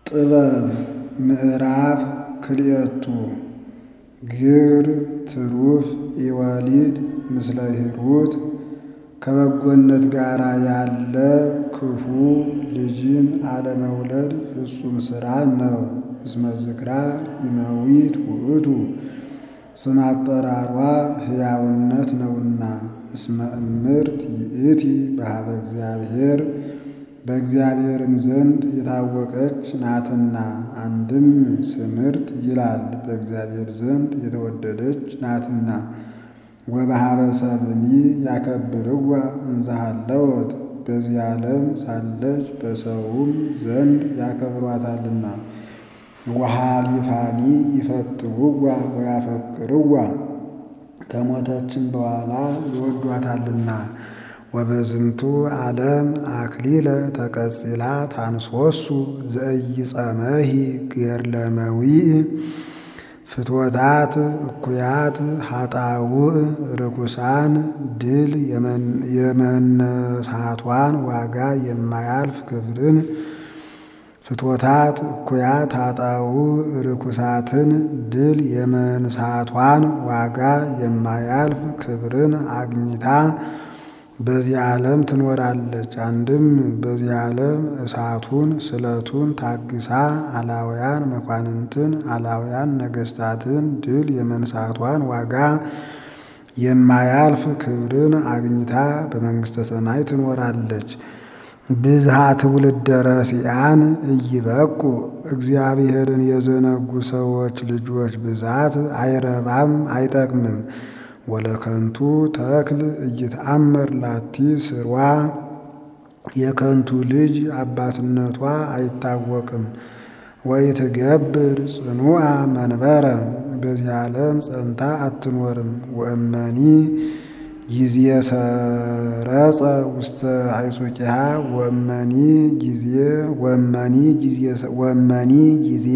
ጥበብ ምዕራፍ ክልኤቱ ግብር ትሩፍ ኢወሊድ ምስለ ሂሩት ከበጎነት ጋር ያለ ክፉ ልጅን አለመውለድ ፍጹም ሥራ ነው። እስመ ዝክራ ኢመዊት ውእቱ ስም አጠራሯ ሕያውነት ነውና። እስመ እምርት ይእቲ በኀበ እግዚአብሔር በእግዚአብሔርም ዘንድ የታወቀች ናትና። አንድም ስምርት ይላል በእግዚአብሔር ዘንድ የተወደደች ናትና። ወበኀበ ሰብእኒ ያከብርዋ እንዘ ሀለወት በዚህ ዓለም ሳለች በሰውም ዘንድ ያከብሯታልና። ወኀሊፋኒ ይፈትውዋ ወያፈቅርዋ ከሞተችም በኋላ ይወዷታልና። ወበዝንቱ ዓለም አክሊለ ተቀጺላ ታንሶሱ ዘኢይጸመሂ ገድለ መዊዕ ፍትወታት እኩያት ኃጣውእ ርኩሳን ድል የመነሳቷን ዋጋ የማያልፍ ክብርን ፍትወታት እኩያት ኃጣውእ ርኩሳትን ድል የመንሳቷን ዋጋ የማያልፍ ክብርን አግኝታ በዚህ ዓለም ትኖራለች። አንድም በዚህ ዓለም እሳቱን ስለቱን ታግሳ አላውያን መኳንንትን አላውያን ነገሥታትን ድል የመንሳቷን ዋጋ የማያልፍ ክብርን አግኝታ በመንግሥተ ሰማይ ትኖራለች። ብዝሃ ትውልደ ረሲዓን ኢይበቁ እግዚአብሔርን የዘነጉ ሰዎች ልጆች ብዛት አይረባም አይጠቅምም። ወለከንቱ ተክል ኢይትአመር ላቲ ስሯ የከንቱ ልጅ አባትነቷ አይታወቅም። ወኢትገብር ጽኑዓ መንበረ በዚህ ዓለም ጸንታ አትኖርም። ወእመኒ ጊዜ ሰረጸ ውስተ አይጹቂሃ ወእመኒ ጊዜ ወእመኒ ጊዜ ወእመኒ ጊዜ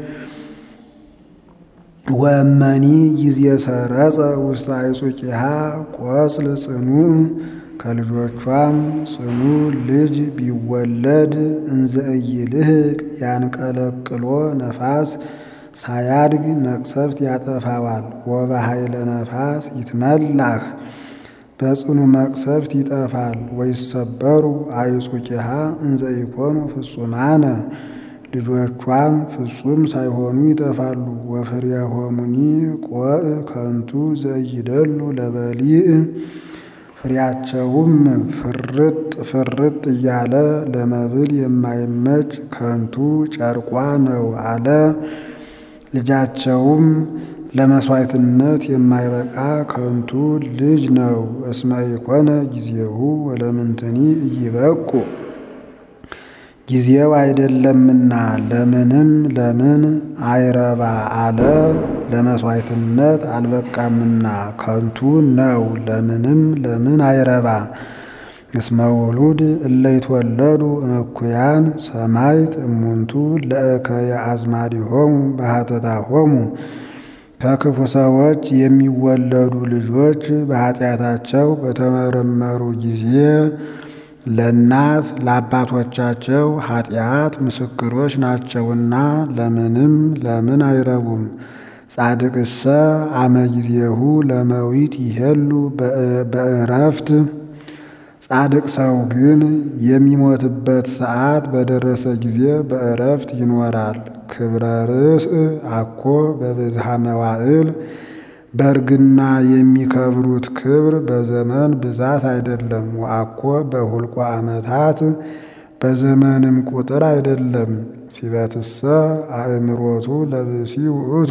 ወእመኒ ጊዜ ሰረጸ ውስተ አይጹቂሃ ቆጽል ጽኑዕ ከልጆቿም ጽኑ ልጅ ቢወለድ እንዘ ኢይልህቅ ያንቀለቅሎ ነፋስ ሳያድግ መቅሰፍት ያጠፋዋል። ወበኃይለ ነፋስ ይትመላህ በጽኑ መቅሰፍት ይጠፋል። ወይሰበሩ አይጹቂሃ እንዘ ኢኮኑ ፍጹማነ ልጆቿም ፍጹም ሳይሆኑ ይጠፋሉ። ወፍሬሆሙኒ ቆዕ ከንቱ ዘኢይደሉ ለበሊዕ ፍሬያቸውም ፍርጥ ፍርጥ እያለ ለመብል የማይመች ከንቱ ጨርቋ ነው አለ። ልጃቸውም ለመሥዋዕትነት የማይበቃ ከንቱ ልጅ ነው። እስመ ኢኮነ ጊዜሁ ወለምንትኒ ኢይበቁ ጊዜው አይደለምና ለምንም ለምን አይረባ አለ። ለመሥዋዕትነት አልበቃምና ከንቱ ነው ለምንም ለምን አይረባ። እስመ ውሉድ እለ ይትወለዱ እምኩያን ሰማዕት እሙንቱ ለእከየ አዝማዲሆሙ በኃጢአቶሙ ከክፉ ሰዎች የሚወለዱ ልጆች በኃጢአታቸው በተመረመሩ ጊዜ ለእናት ለአባቶቻቸው ኃጢአት ምስክሮች ናቸውና ለምንም ለምን አይረቡም። ጻድቅሰ አመ ጊዜሁ ለመዊት ይሄሉ በእረፍት ጻድቅ ሰው ግን የሚሞትበት ሰዓት በደረሰ ጊዜ በእረፍት ይኖራል። ክብረ ርእስ አኮ በብዝሃ መዋዕል በእርግና የሚከብሩት ክብር በዘመን ብዛት አይደለም። ወአኮ በሁልቆ ዓመታት በዘመንም ቁጥር አይደለም። ሲበትሰ አእምሮቱ ለብሲ ውእቱ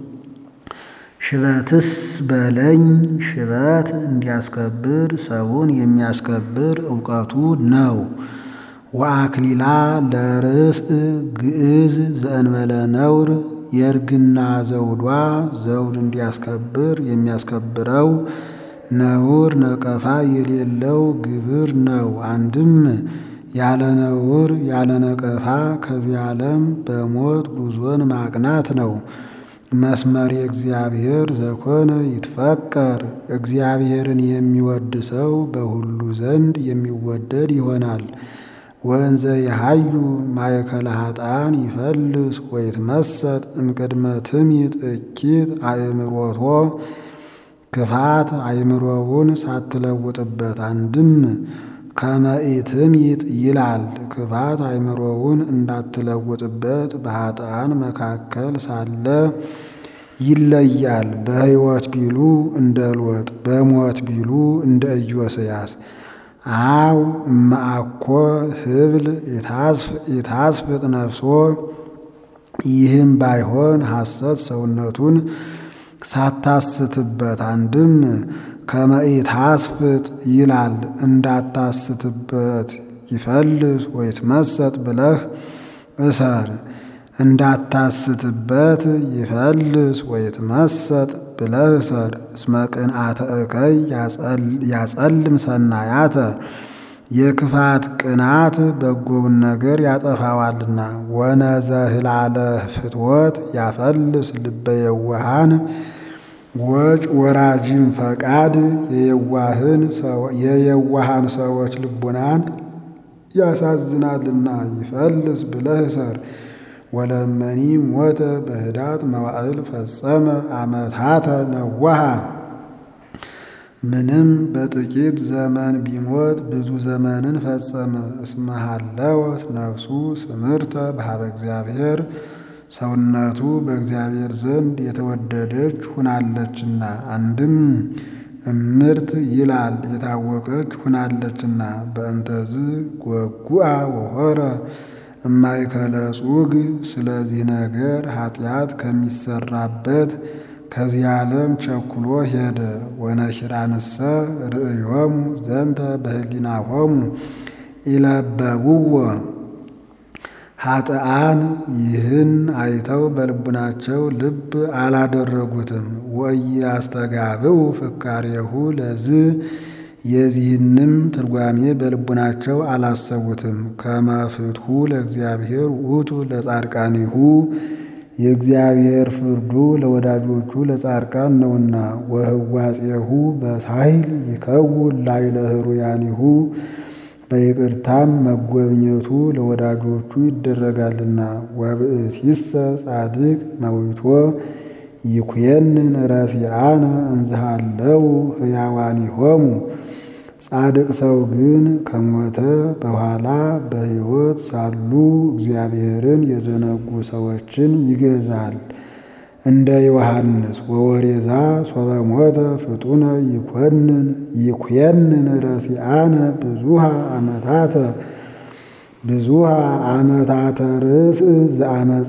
ሽበትስ በለኝ ሽበት እንዲያስከብር ሰውን የሚያስከብር እውቀቱ ነው። ወአክሊላ ለርእስ ግዕዝ ዘእንበለ ነውር የእርግና ዘውዷ ዘውድ እንዲያስከብር የሚያስከብረው ነውር ነቀፋ የሌለው ግብር ነው። አንድም ያለ ነውር ያለ ነቀፋ ከዚህ ዓለም በሞት ጉዞን ማቅናት ነው። መስመር የእግዚአብሔር ዘኮነ ይትፈቀር እግዚአብሔርን የሚወድ ሰው በሁሉ ዘንድ የሚወደድ ይሆናል። ወእንዘ የሃዩ ማእከለ ኃጥኣን ይፈልስ ወይትመሰጥ እምቅድመ ትሚጥ እኪት አእምሮቶ ክፋት አእምሮውን ሳትለውጥበት አንድም ከመ ኢትሚጥ ይላል። ክፋት አእምሮውን እንዳትለውጥበት በኃጥኣን መካከል ሳለ ይለያል። በሕይወት ቢሉ እንደ ሎጥ፣ በሞት ቢሉ እንደ ኢዮስያስ። አው እመአኮ ህብል ኢታስፍጥ ነፍሶ ይህም ባይሆን ሐሰት ሰውነቱን ሳታስትበት አንድም ከመ ኢታስፍጥ ይላል እንዳታስትበት ይፈልስ ወይትመሰጥ ብለህ እሰር እንዳታስትበት ይፈልስ ወይትመሰጥ ብለህ እሰር። እስመ ቅንአተ እከይ ያጸልም ሰናያተ የክፋት ቅናት በጎውን ነገር ያጠፋዋልና። ወነዘህላለ ፍትወት ያፈልስ ልበ የዋሃን ወጭ ወራጅም ፈቃድ የየዋሃን ሰዎች ልቡናን ያሳዝናልና ይፈልስ ብለህ እሰር። ወለመኒ ሞተ በህዳት መዋዕል ፈጸመ አመታተ ነዋሃ ምንም በጥቂት ዘመን ቢሞት ብዙ ዘመንን ፈጸመ። እስመ ሀለወት ነፍሱ ስምርተ በሀበ እግዚአብሔር ሰውነቱ በእግዚአብሔር ዘንድ የተወደደች ሁናለችና። አንድም እምርት ይላል የታወቀች ሁናለችና። በእንተዝ ጎጉአ ወሆረ እማይከለ ጹግ ስለዚህ ነገር ኃጢአት ከሚሰራበት ከዚህ ዓለም ቸኩሎ ሄደ። ወነኪራንሰ ርእዮሙ ዘንተ በህሊናሆሙ ኢለበውዎ ኃጥኣን ይህን አይተው በልቡናቸው ልብ አላደረጉትም። ወኢያስተጋብኡ ፍካሬሁ ለዝ የዚህንም ትርጓሜ በልቡናቸው አላሰቡትም። ከመ ፍትሑ ለእግዚአብሔር ውእቱ ለጻድቃኒሁ የእግዚአብሔር ፍርዱ ለወዳጆቹ ለጻድቃን ነውና። ወህዋጼሁ በሳይል ይከውን ላዕለ ኅሩያኒሁ በይቅርታም መጎብኘቱ ለወዳጆቹ ይደረጋልና። ወብእሲሰ ጻድቅ መዊቶ ይኩየንን ረሲአነ እንዝሃለው ሕያዋኒሆሙ ጻድቅ ሰው ግን ከሞተ በኋላ በሕይወት ሳሉ እግዚአብሔርን የዘነጉ ሰዎችን ይገዛል። እንደ ዮሐንስ ወወሬዛ ሶበ ሞተ ፍጡነ ይኮንን ይኩየንን ረሲአነ ብዙሃ አመታተ ብዙሃ አመታተ ርእስ ዘአመፃ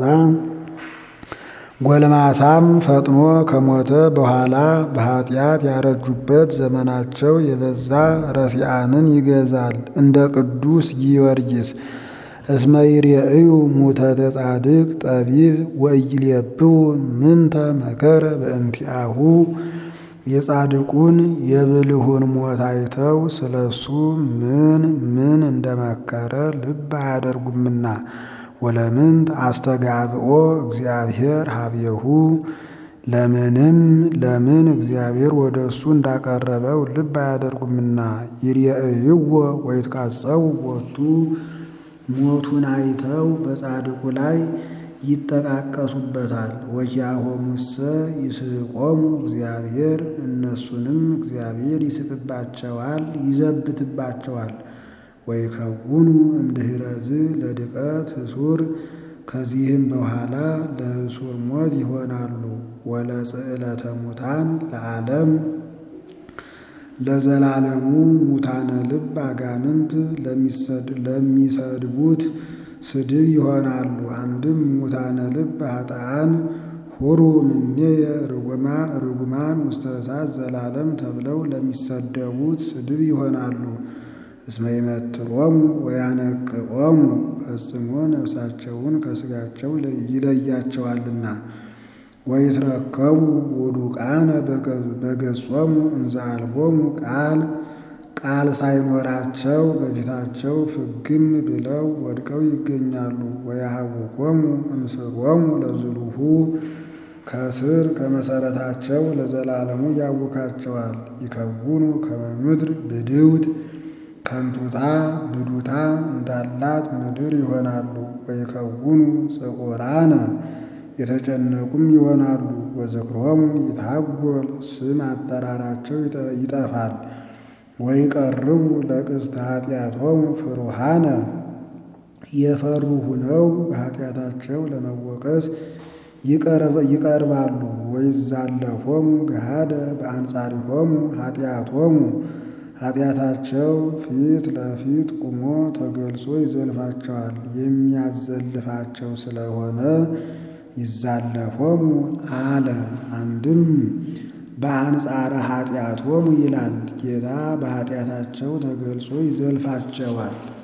ጎልማሳም ፈጥኖ ከሞተ በኋላ በኃጢአት ያረጁበት ዘመናቸው የበዛ ረሲአንን ይገዛል። እንደ ቅዱስ ጊዮርጊስ እስመ ይሬእዩ ሙተተ ጻድቅ ጠቢብ ወኢይሌብቡ ምንተ መከረ በእንቲአሁ የጻድቁን የብልሁን ሞት አይተው ስለሱ ምን ምን እንደመከረ ልብ አያደርጉምና። ወለምንት አስተጋብኦ እግዚአብሔር ሀቤሁ ለምንም ለምን እግዚአብሔር ወደ እሱ እንዳቀረበው ልብ አያደርጉምና። ይሬእይዎ ወይትቃጸው ቦቱ ሞቱን አይተው በጻድቁ ላይ ይጠቃቀሱበታል። ወኪያሆሙሰ ይስቆሙ እግዚአብሔር እነሱንም እግዚአብሔር ይስቅባቸዋል፣ ይዘብትባቸዋል። ወይከውኑ እምድኅረዝ ለድቀት ህሱር ከዚህም በኋላ ለህሱር ሞት ይሆናሉ። ወለጽዕለተ ሙታን ለዓለም ለዘላለሙ ሙታነ ልብ አጋንንት ለሚሰድቡት ስድብ ይሆናሉ። አንድም ሙታነ ልብ ኃጥኣን ሁሩ እምኔየ ርጉማን ውስተ እሳት ዘላለም ተብለው ለሚሰደቡት ስድብ ይሆናሉ። እስመ ይመትሮሙ ወያነቅቆሙ ፈጽሞ ነፍሳቸውን ከሥጋቸው ይለያቸዋልና። ወይትረከቡ ውዱቃነ በገጾሙ እንዘ አልቦሙ ቃል ቃል ሳይኖራቸው በፊታቸው ፍግም ብለው ወድቀው ይገኛሉ። ወያሃውኮሙ እምስሮሙ ለዝሉሁ ከስር ከመሰረታቸው ለዘላለሙ ያውካቸዋል። ይከውኑ ከመ ምድር ብድውት ከንቱታ ብዱታ እንዳላት ምድር ይሆናሉ። ወይከውኑ ጽዑራነ የተጨነቁም ይሆናሉ። ወዝክሮሙ ይታጎል ስም አጠራራቸው ይጠፋል። ወይቀርቡ ለቅስተ ኃጢአቶሙ ፍሩሃነ የፈሩ ሁነው በኃጢአታቸው ለመወቀስ ይቀርባሉ። ወይዛለፎሙ ገሃደ በአንጻሪሆሙ ኃጢአቶሙ ኃጢአታቸው ፊት ለፊት ቁሞ ተገልጾ ይዘልፋቸዋል። የሚያዘልፋቸው ስለሆነ ይዛለፎሙ አለ። አንድም በአንጻረ ኃጢአቶሙ ይላል። ጌታ በኃጢአታቸው ተገልጾ ይዘልፋቸዋል።